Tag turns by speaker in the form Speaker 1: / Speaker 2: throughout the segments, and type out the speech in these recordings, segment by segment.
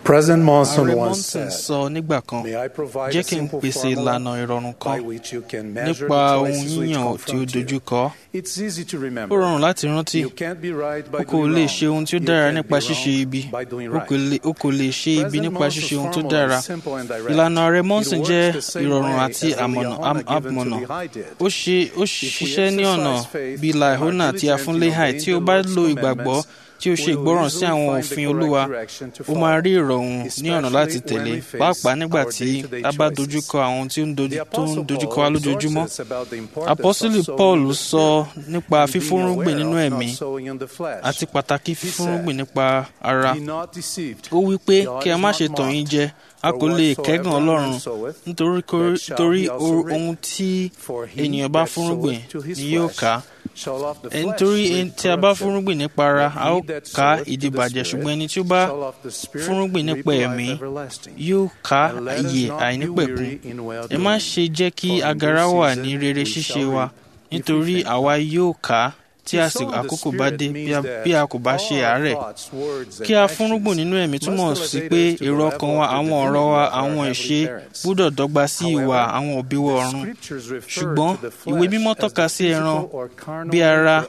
Speaker 1: President Monson
Speaker 2: ààrẹ
Speaker 1: once
Speaker 2: monson
Speaker 1: said,
Speaker 2: sọ nígbà kan
Speaker 1: May I provide
Speaker 2: jẹ́
Speaker 1: a
Speaker 2: kí n
Speaker 1: simple
Speaker 2: pèsè
Speaker 1: formula
Speaker 2: ìlànà ìrọ̀rùn
Speaker 1: by
Speaker 2: kan
Speaker 1: which you can measure
Speaker 2: nípa
Speaker 1: the
Speaker 2: ohun
Speaker 1: choices which
Speaker 2: yíyàn tí ó
Speaker 1: confront
Speaker 2: dojú
Speaker 1: you.
Speaker 2: kọ
Speaker 1: It's easy to
Speaker 2: ó
Speaker 1: remember.
Speaker 2: rọrùn láti rántí
Speaker 1: You can't be right by
Speaker 2: o kò
Speaker 1: doing
Speaker 2: lè
Speaker 1: wrong.
Speaker 2: ṣe ohun tí ó
Speaker 1: You
Speaker 2: dára
Speaker 1: can't
Speaker 2: nípa
Speaker 1: be
Speaker 2: ṣíṣe
Speaker 1: wrong
Speaker 2: ibi
Speaker 1: by doing
Speaker 2: o
Speaker 1: right.
Speaker 2: kò lè- o kò lè ṣe ibi
Speaker 1: President
Speaker 2: nípa
Speaker 1: Monson's
Speaker 2: ṣíṣe ohun tó
Speaker 1: formula
Speaker 2: dára
Speaker 1: is simple and direct.
Speaker 2: ìlànà ààrẹ
Speaker 1: It
Speaker 2: monson
Speaker 1: works
Speaker 2: jẹ́
Speaker 1: the same
Speaker 2: ìrọ̀rùn
Speaker 1: way
Speaker 2: àti
Speaker 1: as the
Speaker 2: àmọ̀nà
Speaker 1: Liahona given to
Speaker 2: àmọ̀nà
Speaker 1: Lehi did.
Speaker 2: ó ṣe ó ṣiṣẹ́ ní ọ̀nà bíi laihona tí a fún lehai tí ó bá lo ìgbàgbọ́ tí ó ṣe ìgbọràn sí àwọn òfin olúwa ó máa rí ìrọ̀rùn ní ọ̀nà láti tẹ̀lé pàápàá nígbà tí a bá dojúkọ àwọn ohun tí ó ń dojú- tó ń dojúkọ wa lójoojúmọ́ apọ́sítélì paul sọ nípa fífúnrúgbìn nínú ẹ̀mí àti pàtàkì fífúnrúgbìn nípa ara ó wí pé kí a má ṣe tàn yín jẹ a kò lè kẹ́gàn ọlọ́run nítorí kó- torí o- ohun tí ènìyàn bá fúnrúgbìn ni yóò ká Ẹ nítorí ẹni tí a bá fúnrúgbìn nípa ara a ó ká ìdìbàjẹ́ ṣùgbọ́n ẹni tí ó bá fúnrúgbìn nípa ẹ̀mí yóò ká ìyè àìnípẹ̀kun ẹ má ṣe jẹ́ kí agara wà ní rere ṣíṣe wa nítorí àwa yóò ká tí àsìkò àkókò bá dé bí a- bí a kò bá ṣe àárẹ̀ kí a fúnrúgbìn nínú ẹ̀mí túmọ̀ sí pé èrò ọkàn wa àwọn ọ̀rọ̀ wa àwọn ìṣe gbúdọ̀ dọ́gba sí ìwà àwọn òbí wa ọ̀run ṣùgbọ́n ìwé mímọ́ tọ́ka sí ẹran bí ara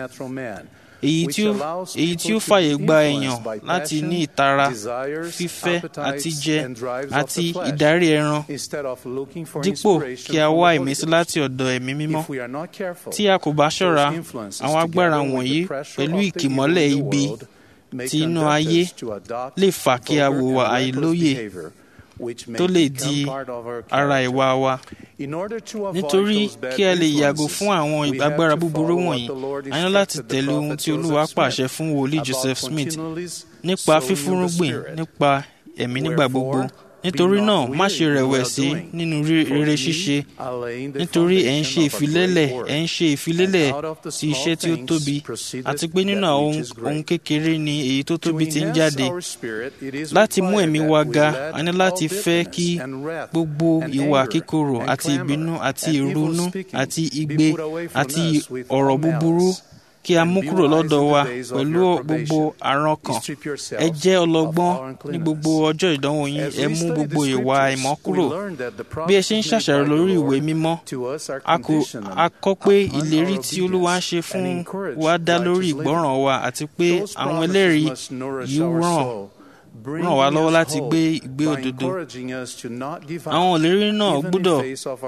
Speaker 2: èyí tí ó èyí tí ó fàyè gba èèyàn láti ní ìtara fífẹ́ àti jẹ àti ìdarí ẹran dípò kí a wá ìmísí láti ọ̀dọ̀ ẹ̀mí mímọ́ tí a kò bá ṣọ́ra àwọn agbára wọ̀nyí pẹ̀lú ìkìmọ́lẹ̀ ibi tí inú ayé lè fà kí a wùwà àìlóye tó lè di ara ìwà wa nítorí kí a lè yàgò fún àwọn agbára búburú wọ̀nyí a ní láti tẹ̀lé ohun tí olúwa pàṣẹ fún wòlíì joseph smith nípa fífúnrúgbìn nípa ẹ̀mí nígbà gbogbo nítorí náà má ṣe rẹ̀wẹ̀sì nínú rí- rere ṣíṣe nítorí ẹ̀ ń ṣe ìfilélẹ̀ ẹ̀ ń ṣe ìfilélẹ̀ sí iṣẹ́ tí ó tóbi àti pé nínú àwọn ohun- ohun kékeré ni èyí tó tóbi ti ń jáde láti mú ẹ̀mí wa ga a ní láti fẹ́ kí gbogbo ìwà kíkorò àti ìbínú àti ìrunú àti igbe àti ọ̀rọ̀ búburú kí a mú kúrò lọ́dọ̀ wa pẹ̀lú gbogbo àrùn ọkàn ẹ jẹ́ ọlọ́gbọ́n ní gbogbo ọjọ́ ìdánwò yín ẹ mú gbogbo ìwà àìmọ́ kúrò bí ẹ ṣe ń ṣàṣàrò lórí ìwé mímọ́ a kò a kọ́ pé ìlérí tí olúwa ń ṣe fún wa dá lórí ìgbọ́ràn wa àti pé àwọn ẹlẹ́rìí yìí ràn ràn wá lọ́wọ́ láti gbé ìgbé òdodo àwọn ìlérí náà gbọ́dọ̀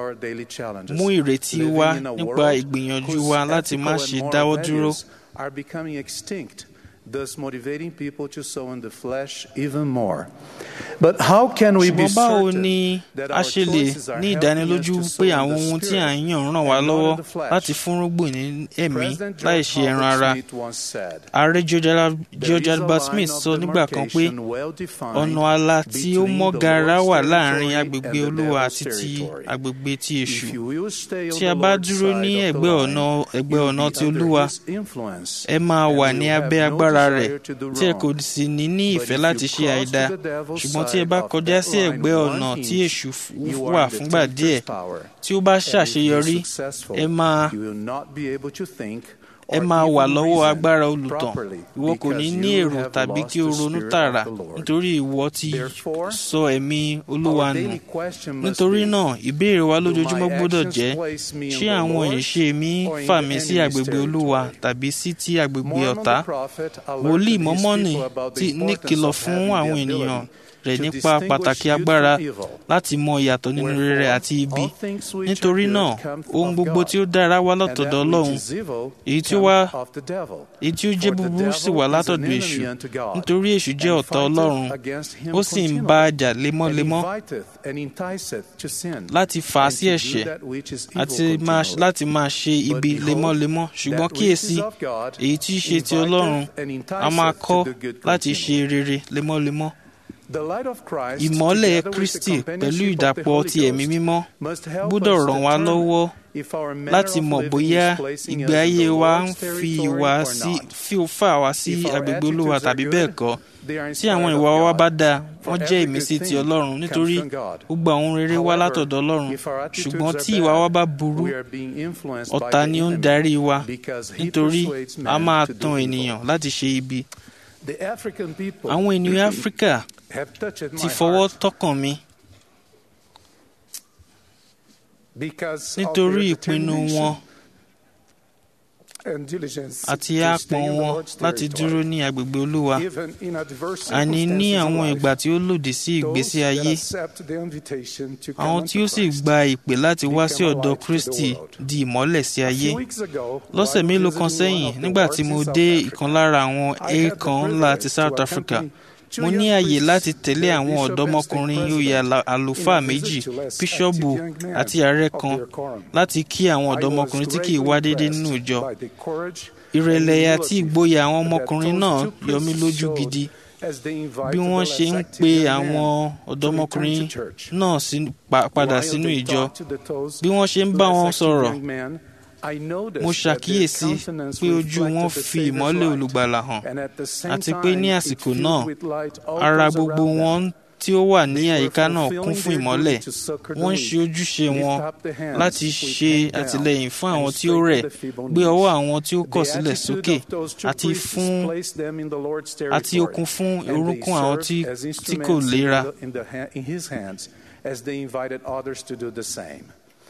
Speaker 2: mú ìrètí wá nípa ìgbìyànjú wa láti má ṣe dáwọ́ dúró
Speaker 1: are becoming extinct, thus motivating people to sow in the flesh even more. But how can we be
Speaker 2: ṣùgbọ́n báwo
Speaker 1: certain
Speaker 2: ni
Speaker 1: that
Speaker 2: a
Speaker 1: our
Speaker 2: ṣe lè
Speaker 1: choices are
Speaker 2: ní
Speaker 1: helping us
Speaker 2: ìdánilójú
Speaker 1: to sow
Speaker 2: pé
Speaker 1: in
Speaker 2: àwọn
Speaker 1: the
Speaker 2: ohun tí à ń
Speaker 1: spirit
Speaker 2: yàn ràn wá
Speaker 1: and not
Speaker 2: lọ́wọ́
Speaker 1: in the flesh?
Speaker 2: láti fúnrúgbìn ní ẹ̀mí
Speaker 1: President
Speaker 2: láì
Speaker 1: George
Speaker 2: ṣe ẹran
Speaker 1: Herbert
Speaker 2: ara
Speaker 1: Smith once said,
Speaker 2: ààrẹ George Al-
Speaker 1: "There
Speaker 2: George
Speaker 1: is a
Speaker 2: Albert
Speaker 1: line
Speaker 2: Smith
Speaker 1: of
Speaker 2: sọ nígbà kan pé
Speaker 1: demarcation well-defined
Speaker 2: ọ̀nà ààlà tí ó
Speaker 1: between
Speaker 2: mọ́
Speaker 1: the
Speaker 2: gaara
Speaker 1: Lord's
Speaker 2: wà
Speaker 1: territory
Speaker 2: láàrin
Speaker 1: and
Speaker 2: agbègbè
Speaker 1: the
Speaker 2: olúwa
Speaker 1: devil's
Speaker 2: àti ti
Speaker 1: territory.
Speaker 2: agbègbè ti èṣù
Speaker 1: If you will stay on
Speaker 2: tí a
Speaker 1: the
Speaker 2: bá
Speaker 1: Lord's
Speaker 2: dúró
Speaker 1: side
Speaker 2: ní
Speaker 1: of the
Speaker 2: ẹ̀gbẹ́
Speaker 1: line,
Speaker 2: ọ̀nà ẹ̀gbẹ́
Speaker 1: you will
Speaker 2: ọ̀nà
Speaker 1: be
Speaker 2: ti
Speaker 1: under
Speaker 2: olúwa
Speaker 1: his influence,
Speaker 2: ẹ máa
Speaker 1: and
Speaker 2: wà
Speaker 1: will
Speaker 2: ní
Speaker 1: have
Speaker 2: abẹ́
Speaker 1: no
Speaker 2: agbára rẹ̀
Speaker 1: desire to do
Speaker 2: tí ẹ
Speaker 1: wrong.
Speaker 2: kò sì ní ní
Speaker 1: But
Speaker 2: ìfẹ́
Speaker 1: if
Speaker 2: láti
Speaker 1: you
Speaker 2: ṣe
Speaker 1: cross
Speaker 2: àìdá
Speaker 1: to the devil's
Speaker 2: ṣùgbọ́n tí ẹ
Speaker 1: side
Speaker 2: bá
Speaker 1: of
Speaker 2: kọjá
Speaker 1: that
Speaker 2: sí
Speaker 1: line
Speaker 2: ẹ̀gbẹ́
Speaker 1: one
Speaker 2: ọ̀nà tí
Speaker 1: inch,
Speaker 2: èṣù f-
Speaker 1: you
Speaker 2: wà
Speaker 1: are in the
Speaker 2: fúngbà
Speaker 1: tempter's
Speaker 2: díẹ̀
Speaker 1: power.
Speaker 2: tí ó bá
Speaker 1: And if you're
Speaker 2: ṣàṣeyọrí
Speaker 1: successful,
Speaker 2: ẹ máa
Speaker 1: you will not be able to think
Speaker 2: ẹ
Speaker 1: or
Speaker 2: máa wà
Speaker 1: even
Speaker 2: lọ́wọ́
Speaker 1: reason
Speaker 2: agbára olùtàn
Speaker 1: properly
Speaker 2: ìwọ kò ní
Speaker 1: because
Speaker 2: ní
Speaker 1: you
Speaker 2: èrò
Speaker 1: have
Speaker 2: tàbí
Speaker 1: lost
Speaker 2: kí o
Speaker 1: the
Speaker 2: ronú
Speaker 1: Spirit
Speaker 2: tààrà
Speaker 1: of the Lord.
Speaker 2: nítorí ìwọ ti
Speaker 1: Therefore,
Speaker 2: sọ ẹ̀mí olúwa
Speaker 1: Our
Speaker 2: nù
Speaker 1: daily question must
Speaker 2: nítorí
Speaker 1: be,
Speaker 2: náà ìbéèrè wa
Speaker 1: Do
Speaker 2: lójoojúmọ́
Speaker 1: my
Speaker 2: gbọ́dọ̀
Speaker 1: actions
Speaker 2: jẹ́
Speaker 1: place me in
Speaker 2: ṣé
Speaker 1: the
Speaker 2: àwọn
Speaker 1: Lord's
Speaker 2: ìṣe mi
Speaker 1: or in
Speaker 2: fà
Speaker 1: the
Speaker 2: mí sí
Speaker 1: enemy's
Speaker 2: agbègbè olúwa
Speaker 1: territory?
Speaker 2: tàbí sí ti agbègbè
Speaker 1: Mormon
Speaker 2: ọ̀tá
Speaker 1: the prophet alerted
Speaker 2: wòlíì
Speaker 1: his
Speaker 2: mọ́mọ́nì
Speaker 1: people about the
Speaker 2: tí ní
Speaker 1: importance
Speaker 2: kìlọ̀
Speaker 1: of
Speaker 2: fún
Speaker 1: having the
Speaker 2: àwọn
Speaker 1: ability
Speaker 2: ènìyàn rẹ̀
Speaker 1: to
Speaker 2: nípa
Speaker 1: distinguish
Speaker 2: pàtàkì
Speaker 1: good
Speaker 2: agbára
Speaker 1: from evil.
Speaker 2: láti mọ ìyàtọ̀ nínú rere
Speaker 1: Wherefore,
Speaker 2: àti ibi
Speaker 1: all things which
Speaker 2: nítorí
Speaker 1: are
Speaker 2: náà
Speaker 1: good come
Speaker 2: ohun
Speaker 1: of
Speaker 2: gbogbo
Speaker 1: God,
Speaker 2: tí ó dára wá
Speaker 1: and
Speaker 2: látọ̀dọ̀
Speaker 1: that which
Speaker 2: ọlọ́run
Speaker 1: is evil
Speaker 2: èyí tí ó
Speaker 1: comes
Speaker 2: wá
Speaker 1: of the devil.
Speaker 2: èyí tí ó jẹ́
Speaker 1: For the
Speaker 2: búburú sì wà
Speaker 1: devil is an
Speaker 2: látọ̀dọ̀
Speaker 1: enemy
Speaker 2: èṣù
Speaker 1: unto God,
Speaker 2: nítorí èṣù jẹ́
Speaker 1: and
Speaker 2: ọ̀tá
Speaker 1: fighteth
Speaker 2: ọlọ́run
Speaker 1: against him
Speaker 2: ó sì ń bá a
Speaker 1: continually,
Speaker 2: jà
Speaker 1: and
Speaker 2: lemọ́lemọ́
Speaker 1: inviteth and enticeth to sin,
Speaker 2: láti fà á
Speaker 1: and
Speaker 2: sí
Speaker 1: to do
Speaker 2: ẹ̀ṣẹ̀
Speaker 1: that which is evil
Speaker 2: àti máa
Speaker 1: continually.
Speaker 2: láti máa ṣe
Speaker 1: But
Speaker 2: ibi
Speaker 1: behold,
Speaker 2: lemọ́lemọ́ ṣùgbọ́n
Speaker 1: that which
Speaker 2: kíyèsí
Speaker 1: is of God
Speaker 2: èyí tí í ṣe ti
Speaker 1: inviteth
Speaker 2: ọlọ́run
Speaker 1: and
Speaker 2: a máa
Speaker 1: enticeth
Speaker 2: kọ́
Speaker 1: to do good
Speaker 2: láti ṣe
Speaker 1: continually.
Speaker 2: rere lemọ́lemọ́
Speaker 1: The light of Christ,
Speaker 2: ìmọ́lẹ̀
Speaker 1: together with the
Speaker 2: kristi pẹ̀lú
Speaker 1: companionship of the
Speaker 2: ìdàpọ̀
Speaker 1: Holy
Speaker 2: ti ẹ̀mí
Speaker 1: Ghost,
Speaker 2: mímọ́
Speaker 1: must help
Speaker 2: gbọ́dọ̀
Speaker 1: us
Speaker 2: ràn wá
Speaker 1: determine
Speaker 2: lọ́wọ́
Speaker 1: if our manner
Speaker 2: láti
Speaker 1: of
Speaker 2: mọ̀
Speaker 1: living
Speaker 2: bóyá
Speaker 1: is placing
Speaker 2: ìgbé
Speaker 1: us in
Speaker 2: ayé
Speaker 1: the
Speaker 2: wa ń
Speaker 1: Lord's
Speaker 2: fi
Speaker 1: territory
Speaker 2: wá
Speaker 1: or
Speaker 2: sí
Speaker 1: not.
Speaker 2: fi fà wá sí
Speaker 1: If our
Speaker 2: agbègbè olúwa
Speaker 1: attitudes are
Speaker 2: tàbí
Speaker 1: good,
Speaker 2: bẹ́ẹ̀ kọ́
Speaker 1: they are
Speaker 2: tí àwọn
Speaker 1: inspired
Speaker 2: ìwà
Speaker 1: of
Speaker 2: wa
Speaker 1: God.
Speaker 2: bá dáa
Speaker 1: For
Speaker 2: wọ́n jẹ́
Speaker 1: every
Speaker 2: ìmísí
Speaker 1: good
Speaker 2: ti
Speaker 1: thing
Speaker 2: ọlọ́run
Speaker 1: comes
Speaker 2: nítorí
Speaker 1: from God.
Speaker 2: gbogbo àwọn rere wá
Speaker 1: However,
Speaker 2: látọ̀dọ̀ ọlọ́run
Speaker 1: if our attitudes
Speaker 2: ṣùgbọ́n
Speaker 1: are
Speaker 2: tí ìwà wa
Speaker 1: bad,
Speaker 2: bá burú
Speaker 1: we are being influenced by
Speaker 2: ọ̀tá
Speaker 1: the
Speaker 2: ni ó ń
Speaker 1: enemy
Speaker 2: darí wa
Speaker 1: because he
Speaker 2: nítorí
Speaker 1: persuades
Speaker 2: a
Speaker 1: men
Speaker 2: máa
Speaker 1: to do
Speaker 2: tan
Speaker 1: evil.
Speaker 2: ènìyàn láti ṣe ibi
Speaker 1: The African people
Speaker 2: àwọn ènìyàn áfíríkà
Speaker 1: have touched
Speaker 2: ti
Speaker 1: my
Speaker 2: fọwọ́
Speaker 1: heart
Speaker 2: tọkàn mi
Speaker 1: because of
Speaker 2: nítorí
Speaker 1: their
Speaker 2: ìpinnu
Speaker 1: determination
Speaker 2: wọn
Speaker 1: and diligence
Speaker 2: àti
Speaker 1: to stay
Speaker 2: àpọ̀n
Speaker 1: in the
Speaker 2: wọn
Speaker 1: Lord's
Speaker 2: láti
Speaker 1: territory.
Speaker 2: dúró ní agbègbè olúwa
Speaker 1: Even in adverse
Speaker 2: àní ní
Speaker 1: circumstances
Speaker 2: àwọn
Speaker 1: in life,
Speaker 2: ìgbà tí ó lòdì sí
Speaker 1: those
Speaker 2: ìgbésí
Speaker 1: that
Speaker 2: ayé
Speaker 1: accept the invitation to come
Speaker 2: àwọn
Speaker 1: unto
Speaker 2: tí ó sì
Speaker 1: Christ.
Speaker 2: gba ìpè láti wá sí
Speaker 1: become a
Speaker 2: ọ̀dọ̀
Speaker 1: light to the
Speaker 2: kristi
Speaker 1: world.
Speaker 2: di ìmọ́lẹ̀ sí
Speaker 1: A
Speaker 2: ayé
Speaker 1: few weeks ago,
Speaker 2: lọ́sẹ̀
Speaker 1: while
Speaker 2: mélòó kan
Speaker 1: visiting one
Speaker 2: sẹ́yìn
Speaker 1: of the
Speaker 2: nígbà
Speaker 1: wards
Speaker 2: tí
Speaker 1: in
Speaker 2: mo
Speaker 1: South
Speaker 2: dé
Speaker 1: Africa,
Speaker 2: ìkan lára àwọn
Speaker 1: I had the
Speaker 2: èèkàn ńlá ti
Speaker 1: privilege
Speaker 2: south
Speaker 1: to
Speaker 2: africa
Speaker 1: accompany two
Speaker 2: mo
Speaker 1: young
Speaker 2: ní àyè
Speaker 1: priests,
Speaker 2: láti tẹ̀lé
Speaker 1: their
Speaker 2: àwọn
Speaker 1: bishop and stake
Speaker 2: ọ̀dọ́mọkùnrin oyè
Speaker 1: president,
Speaker 2: àlà- àlùfáà
Speaker 1: in a visit
Speaker 2: méjì
Speaker 1: to less
Speaker 2: bíṣọ́ọ̀bù
Speaker 1: active young men
Speaker 2: àti ààrẹ
Speaker 1: of
Speaker 2: kan
Speaker 1: their quorum.
Speaker 2: láti kí àwọn
Speaker 1: I was
Speaker 2: ọ̀dọ́mọkùnrin tí kì í
Speaker 1: greatly
Speaker 2: wá déédéé
Speaker 1: impressed
Speaker 2: nínú ìjọ
Speaker 1: by the courage
Speaker 2: ìrẹ̀lẹ̀
Speaker 1: and
Speaker 2: àti
Speaker 1: humility
Speaker 2: ìgboyà àwọn
Speaker 1: that
Speaker 2: ọmọkùnrin
Speaker 1: those
Speaker 2: náà
Speaker 1: two
Speaker 2: yọ mí
Speaker 1: priests
Speaker 2: lójú
Speaker 1: showed
Speaker 2: gidi
Speaker 1: as they invited
Speaker 2: bí wọ́n
Speaker 1: the
Speaker 2: ṣe
Speaker 1: less
Speaker 2: ń
Speaker 1: active
Speaker 2: pe
Speaker 1: young men
Speaker 2: àwọn
Speaker 1: to
Speaker 2: ọ̀dọ́mọkùnrin
Speaker 1: return to church.
Speaker 2: náà sí- pa- padà
Speaker 1: While
Speaker 2: sínú
Speaker 1: they
Speaker 2: ìjọ
Speaker 1: talked to the those
Speaker 2: bí wọ́n ṣe ń bá
Speaker 1: less
Speaker 2: wọn
Speaker 1: active
Speaker 2: sọ̀rọ̀
Speaker 1: young men, I noticed
Speaker 2: mo
Speaker 1: that their
Speaker 2: ṣàkíyèsí
Speaker 1: countenance
Speaker 2: pé ojú wọn
Speaker 1: reflected the
Speaker 2: fi
Speaker 1: Savior's
Speaker 2: ìmọ́lẹ̀
Speaker 1: light.
Speaker 2: olùgbàlà hàn
Speaker 1: And at the same
Speaker 2: àti pé ní
Speaker 1: time, it
Speaker 2: àsìkò
Speaker 1: filled
Speaker 2: náà
Speaker 1: with light all
Speaker 2: ara
Speaker 1: those
Speaker 2: gbogbo
Speaker 1: around them.
Speaker 2: wọn tí ó wà ní
Speaker 1: They were
Speaker 2: àyíká náà kún
Speaker 1: fulfilling
Speaker 2: fún
Speaker 1: their
Speaker 2: ìmọ́lẹ̀
Speaker 1: duty to succor the
Speaker 2: wọ́n ń
Speaker 1: weak,
Speaker 2: ṣe ojúṣe
Speaker 1: lift
Speaker 2: wọn
Speaker 1: up the hands
Speaker 2: láti
Speaker 1: which
Speaker 2: ṣe
Speaker 1: hang down,
Speaker 2: àtìlẹ́yìn fún àwọn
Speaker 1: and
Speaker 2: tí ó rẹ̀
Speaker 1: strengthen the feeble
Speaker 2: gbé
Speaker 1: knees.
Speaker 2: ọwọ́ àwọn tí ó kọ̀
Speaker 1: The
Speaker 2: sílẹ̀
Speaker 1: attitude
Speaker 2: sókè
Speaker 1: of those two
Speaker 2: àti
Speaker 1: priests
Speaker 2: fún
Speaker 1: placed them in the Lord's
Speaker 2: àti
Speaker 1: territory,
Speaker 2: okun fún
Speaker 1: and they
Speaker 2: orúnkún àwọn
Speaker 1: served
Speaker 2: tí
Speaker 1: as
Speaker 2: tí kò
Speaker 1: instruments in
Speaker 2: léra
Speaker 1: the- in the ha- in his hands as they invited others to do the same.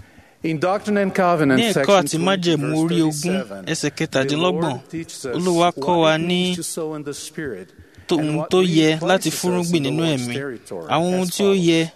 Speaker 1: In Doctrine and Covenants,
Speaker 2: ní ẹ̀kọ́
Speaker 1: section
Speaker 2: àti
Speaker 1: 2,
Speaker 2: májẹ̀mú
Speaker 1: verse
Speaker 2: orí ogún
Speaker 1: 37,
Speaker 2: ẹsẹ̀
Speaker 1: the
Speaker 2: kẹtàdínlọ́gbọ̀n
Speaker 1: Lord teaches us
Speaker 2: olúwa kọ́ wa
Speaker 1: what it
Speaker 2: ní
Speaker 1: means to sow in the Spirit
Speaker 2: tó-
Speaker 1: and
Speaker 2: ohun
Speaker 1: what
Speaker 2: tó
Speaker 1: really
Speaker 2: yẹ láti
Speaker 1: places us
Speaker 2: fúrúgbìn
Speaker 1: in the
Speaker 2: nínú
Speaker 1: Lord's
Speaker 2: ẹ̀mí
Speaker 1: territory
Speaker 2: àwọn ohun
Speaker 1: as
Speaker 2: tí ó
Speaker 1: follows.
Speaker 2: yẹ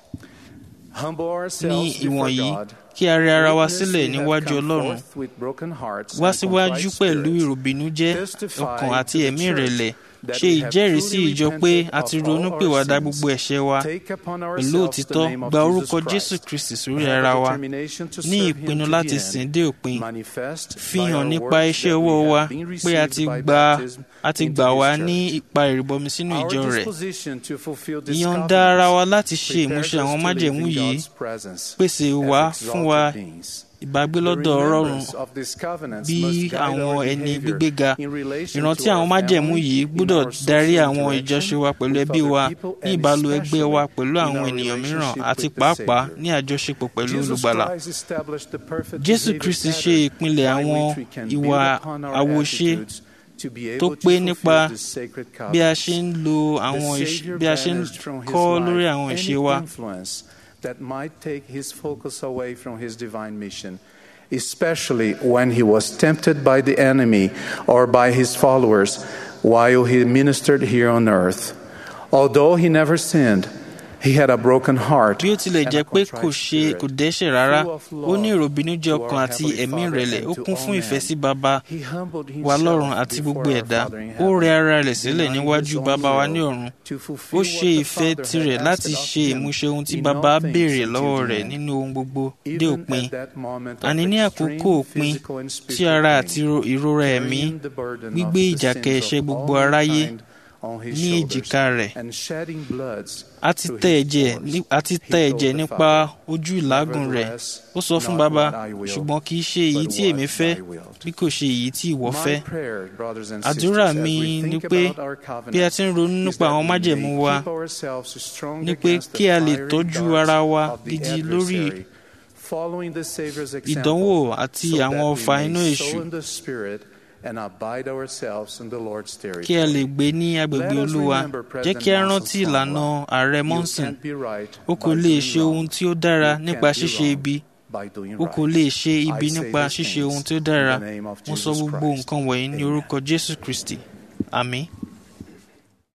Speaker 1: Humble
Speaker 2: ní
Speaker 1: ourselves before
Speaker 2: ìwọ̀nyí
Speaker 1: God.
Speaker 2: kí a rẹ ara wa
Speaker 1: Witness
Speaker 2: sílẹ̀
Speaker 1: we have
Speaker 2: níwájú
Speaker 1: come
Speaker 2: ọlọ́run
Speaker 1: forth with broken hearts
Speaker 2: wá
Speaker 1: and
Speaker 2: síwájú
Speaker 1: contrite
Speaker 2: pẹ̀lú
Speaker 1: spirits.
Speaker 2: ìròbìnújẹ́
Speaker 1: Testify
Speaker 2: ọkàn àti
Speaker 1: to the
Speaker 2: ẹ̀mí
Speaker 1: church
Speaker 2: ìrẹ̀lẹ̀
Speaker 1: that
Speaker 2: ṣe
Speaker 1: we have
Speaker 2: ìjẹ́rìí sí
Speaker 1: truly
Speaker 2: ìjọ pé
Speaker 1: repented
Speaker 2: a ti
Speaker 1: of all
Speaker 2: ronú
Speaker 1: our
Speaker 2: pìwàdà
Speaker 1: sins.
Speaker 2: gbogbo ẹ̀ṣẹ̀ wa
Speaker 1: Take upon
Speaker 2: pẹ̀lú
Speaker 1: ourselves the
Speaker 2: òtítọ́
Speaker 1: name of
Speaker 2: gba
Speaker 1: Jesus
Speaker 2: orúkọ
Speaker 1: Christ.
Speaker 2: jésù kristi sórí
Speaker 1: Have
Speaker 2: ara
Speaker 1: a
Speaker 2: wa
Speaker 1: determination to
Speaker 2: ní
Speaker 1: serve him
Speaker 2: ìpinnu
Speaker 1: to
Speaker 2: láti
Speaker 1: the
Speaker 2: sìn
Speaker 1: end.
Speaker 2: dé òpin
Speaker 1: Manifest
Speaker 2: fi
Speaker 1: by
Speaker 2: hàn
Speaker 1: our
Speaker 2: nípa
Speaker 1: works
Speaker 2: iṣẹ́
Speaker 1: that we
Speaker 2: ọwọ́
Speaker 1: have
Speaker 2: wa
Speaker 1: been
Speaker 2: pé a
Speaker 1: received
Speaker 2: ti
Speaker 1: by
Speaker 2: gbà
Speaker 1: baptism
Speaker 2: a ti
Speaker 1: into
Speaker 2: gbà
Speaker 1: his
Speaker 2: wá
Speaker 1: church.
Speaker 2: ní ipa ìrìbọmi sínú
Speaker 1: Our
Speaker 2: ìjọ rẹ̀
Speaker 1: disposition to fulfill this
Speaker 2: ìyọ̀ǹda ara wa
Speaker 1: covenant
Speaker 2: láti ṣe
Speaker 1: prepares
Speaker 2: ìmúṣẹ
Speaker 1: us
Speaker 2: àwọn
Speaker 1: to
Speaker 2: májẹ̀mú
Speaker 1: live in
Speaker 2: yìí
Speaker 1: God's presence
Speaker 2: pèsè
Speaker 1: as
Speaker 2: wá
Speaker 1: exalted
Speaker 2: fún wa
Speaker 1: beings.
Speaker 2: ìbágbé
Speaker 1: The
Speaker 2: lọ́dọ̀ ọlọ́run
Speaker 1: remembrance of these covenants
Speaker 2: bí
Speaker 1: must guide
Speaker 2: àwọn
Speaker 1: our
Speaker 2: ẹni
Speaker 1: behavior
Speaker 2: gbígbéga
Speaker 1: in relation
Speaker 2: ìrántí
Speaker 1: to our
Speaker 2: àwọn májẹ̀mú
Speaker 1: family,
Speaker 2: yìí
Speaker 1: in
Speaker 2: gbọ́dọ̀
Speaker 1: our
Speaker 2: darí
Speaker 1: social
Speaker 2: àwọn
Speaker 1: interaction
Speaker 2: ìjọṣe wa pẹ̀lú
Speaker 1: with
Speaker 2: ẹbí
Speaker 1: other
Speaker 2: wa
Speaker 1: people,
Speaker 2: ní
Speaker 1: and
Speaker 2: ìbálò ẹgbẹ́ wa
Speaker 1: especially
Speaker 2: pẹ̀lú
Speaker 1: in
Speaker 2: àwọn
Speaker 1: our
Speaker 2: ènìyàn mìíràn
Speaker 1: relationship
Speaker 2: àti
Speaker 1: with the
Speaker 2: pàápàá
Speaker 1: Savior.
Speaker 2: ní àjọṣepọ̀ pẹ̀lú
Speaker 1: Jesus
Speaker 2: olùgbàlà
Speaker 1: Christ established the perfect
Speaker 2: jésù
Speaker 1: behavior
Speaker 2: kristi ṣe
Speaker 1: pattern
Speaker 2: ìpìlẹ̀
Speaker 1: by
Speaker 2: àwọn
Speaker 1: which we can
Speaker 2: ìwà
Speaker 1: build upon our
Speaker 2: àwòṣe
Speaker 1: attitudes to be
Speaker 2: tó
Speaker 1: able to
Speaker 2: pé
Speaker 1: fulfill
Speaker 2: nípa
Speaker 1: this sacred
Speaker 2: bí a
Speaker 1: covenant.
Speaker 2: ṣe ń lo àwọn
Speaker 1: The
Speaker 2: ìṣ-
Speaker 1: Savior
Speaker 2: bí a ṣe ń
Speaker 1: banished from his
Speaker 2: kọ́
Speaker 1: life
Speaker 2: lórí àwọn
Speaker 1: any
Speaker 2: ìṣe wa
Speaker 1: influence that might take his focus away from his divine mission, especially when he was tempted by the enemy or by his followers while he ministered here on earth. Although he never sinned, he had a broken heart
Speaker 2: bí ó tilẹ̀
Speaker 1: and
Speaker 2: jẹ́
Speaker 1: a
Speaker 2: pé
Speaker 1: contrite
Speaker 2: kò ṣe
Speaker 1: spirit.
Speaker 2: kò dẹ́ṣẹ̀ rárá
Speaker 1: full of
Speaker 2: ó ní
Speaker 1: love
Speaker 2: ìròbìnújẹ́
Speaker 1: to
Speaker 2: ọkàn
Speaker 1: our
Speaker 2: àti
Speaker 1: Heavenly
Speaker 2: ẹ̀mí
Speaker 1: Father
Speaker 2: ìrẹ̀lẹ̀
Speaker 1: and
Speaker 2: ó
Speaker 1: to
Speaker 2: kún
Speaker 1: all
Speaker 2: fún ìfẹ́
Speaker 1: men.
Speaker 2: sí baba
Speaker 1: He humbled
Speaker 2: wa
Speaker 1: himself
Speaker 2: lọ́run àti
Speaker 1: before
Speaker 2: gbogbo
Speaker 1: our
Speaker 2: ẹ̀dá
Speaker 1: Father in
Speaker 2: ó
Speaker 1: heaven,
Speaker 2: rẹ ara rẹ̀ sílẹ̀
Speaker 1: denying
Speaker 2: níwájú
Speaker 1: his own
Speaker 2: baba wa
Speaker 1: will
Speaker 2: ní ọ̀run
Speaker 1: to
Speaker 2: ó
Speaker 1: fulfill
Speaker 2: ṣe
Speaker 1: what the
Speaker 2: ìfẹ́
Speaker 1: Father
Speaker 2: tirẹ̀
Speaker 1: had
Speaker 2: láti
Speaker 1: asked of
Speaker 2: ṣe
Speaker 1: him
Speaker 2: ìmúṣẹ ohun tí
Speaker 1: in
Speaker 2: baba
Speaker 1: all things
Speaker 2: béèrè
Speaker 1: until
Speaker 2: lọ́wọ́
Speaker 1: the
Speaker 2: rẹ̀
Speaker 1: end.
Speaker 2: nínú ohun gbogbo dé
Speaker 1: Even
Speaker 2: òpin
Speaker 1: at that moment of
Speaker 2: àní ní
Speaker 1: extreme
Speaker 2: àkókò òpin
Speaker 1: physical and
Speaker 2: tí
Speaker 1: spiritual
Speaker 2: ara
Speaker 1: pain,
Speaker 2: àti ro- ìrora ẹ̀mí
Speaker 1: carrying the burden of
Speaker 2: gbígbé
Speaker 1: the
Speaker 2: ìjàkẹ́
Speaker 1: sins
Speaker 2: ẹ̀ṣẹ̀
Speaker 1: of
Speaker 2: gbogbo
Speaker 1: all
Speaker 2: aráyé
Speaker 1: mankind on his
Speaker 2: ní
Speaker 1: shoulders,
Speaker 2: èjìká rẹ̀
Speaker 1: and shedding bloods
Speaker 2: a ti
Speaker 1: through
Speaker 2: tẹ
Speaker 1: his
Speaker 2: ẹ̀jẹ̀
Speaker 1: pores.
Speaker 2: ní- a ti
Speaker 1: He
Speaker 2: tẹ
Speaker 1: told
Speaker 2: ẹ̀jẹ̀
Speaker 1: the
Speaker 2: nípa
Speaker 1: Father,
Speaker 2: ojú ìlágùn rẹ̀
Speaker 1: "Nevertheless,
Speaker 2: ó sọ fún
Speaker 1: not
Speaker 2: baba
Speaker 1: what I will,
Speaker 2: ṣùgbọ́n kì í ṣe èyí
Speaker 1: but
Speaker 2: tí
Speaker 1: what
Speaker 2: èmi fẹ́
Speaker 1: thy wilt."
Speaker 2: bí kò ṣe èyí tí ìwọ fẹ́
Speaker 1: My prayer, brothers and
Speaker 2: àdúrà
Speaker 1: sisters, as
Speaker 2: mi
Speaker 1: we
Speaker 2: ni
Speaker 1: think
Speaker 2: pé
Speaker 1: about our
Speaker 2: bí a ti ń ronú
Speaker 1: covenant, is
Speaker 2: nípa
Speaker 1: that
Speaker 2: àwọn
Speaker 1: we
Speaker 2: májẹ̀mú
Speaker 1: may
Speaker 2: wa
Speaker 1: keep ourselves strong
Speaker 2: ni pé
Speaker 1: against the
Speaker 2: kí a lè
Speaker 1: fiery
Speaker 2: tọ́jú
Speaker 1: darts
Speaker 2: ara wa
Speaker 1: of the
Speaker 2: gidi lórí
Speaker 1: adversary, following the Savior's
Speaker 2: ìdánwò
Speaker 1: example,
Speaker 2: àti
Speaker 1: so that
Speaker 2: àwọn
Speaker 1: we
Speaker 2: ọfà
Speaker 1: may
Speaker 2: inú èṣù
Speaker 1: sow in the Spirit and abide ourselves in the Lord's
Speaker 2: kí a lè
Speaker 1: territory.
Speaker 2: gbé ní agbègbè
Speaker 1: Let us
Speaker 2: olúwa
Speaker 1: remember
Speaker 2: jẹ́ kí a
Speaker 1: President
Speaker 2: rántí
Speaker 1: Nelson's
Speaker 2: ìlànà
Speaker 1: formula.
Speaker 2: ààrẹ
Speaker 1: You
Speaker 2: monson
Speaker 1: can't be right
Speaker 2: o kò
Speaker 1: by
Speaker 2: lè
Speaker 1: doing
Speaker 2: ṣe ohun
Speaker 1: wrong.
Speaker 2: tí ó dára
Speaker 1: You
Speaker 2: nípa
Speaker 1: can't be
Speaker 2: ṣíṣe
Speaker 1: wrong
Speaker 2: ibi
Speaker 1: by doing
Speaker 2: o kò
Speaker 1: right.
Speaker 2: lè ṣe
Speaker 1: I
Speaker 2: ibi
Speaker 1: say
Speaker 2: nípa
Speaker 1: these
Speaker 2: ṣíṣe ohun
Speaker 1: things
Speaker 2: tí ó dára
Speaker 1: in the name of
Speaker 2: mo sọ
Speaker 1: Jesus
Speaker 2: gbogbo
Speaker 1: Christ.
Speaker 2: nǹkan wọ̀nyí ní
Speaker 1: Amen.
Speaker 2: orúkọ jésù kristi àmín